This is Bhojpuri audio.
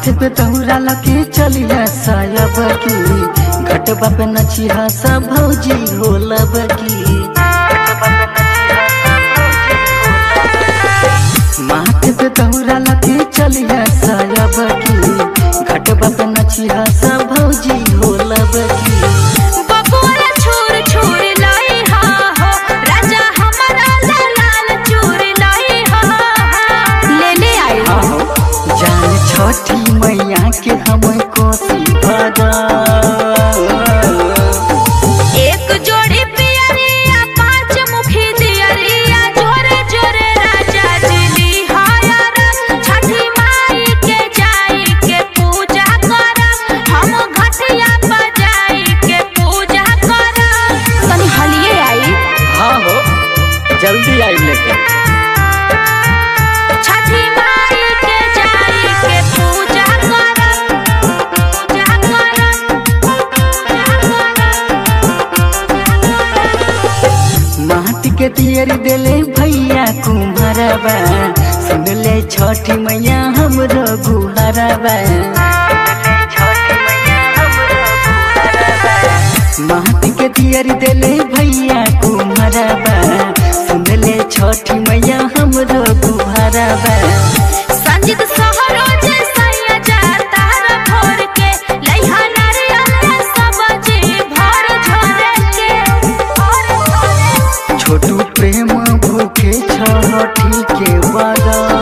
माथे पे तहुरा लगे चलिया साया बकी घटबा पे नचिहा सा भौजी होला बकी माथे पे तहुरा लगे चलिया साया बकी घटबा पे नचिहा सा भौजी होला बकी बबुआ छुर छुर लाई हा हो राजा हमारा लाल लाल चूर लाई हा ले ले आई आहो जान छठी मैया के हम कोसी भगा एक जोड़ी पियरिया पांच मुखी दियरिया जोरे जोरे राजा दिली हाया रंग छठी माई के जाई के पूजा कर हम घटिया बजाई के पूजा कर तनी हलिए आई हाँ हो जल्दी आई लेके छठी माई के जाई के पूजा कर पूजा कर माटी के तियर देले भैया कुम्हारबा सुन ले छठी मैया हमरो गुहारबा माटी के तियर देले भैया कुम्हारबा सुन ले छठी मैया हमरो गुहारबा संजित सहरो जैसा जाता र भोर के लइहा नारियल सब्जी भर झोरे के भर झोरे छोटू प्रेम भूखे छठी के बगा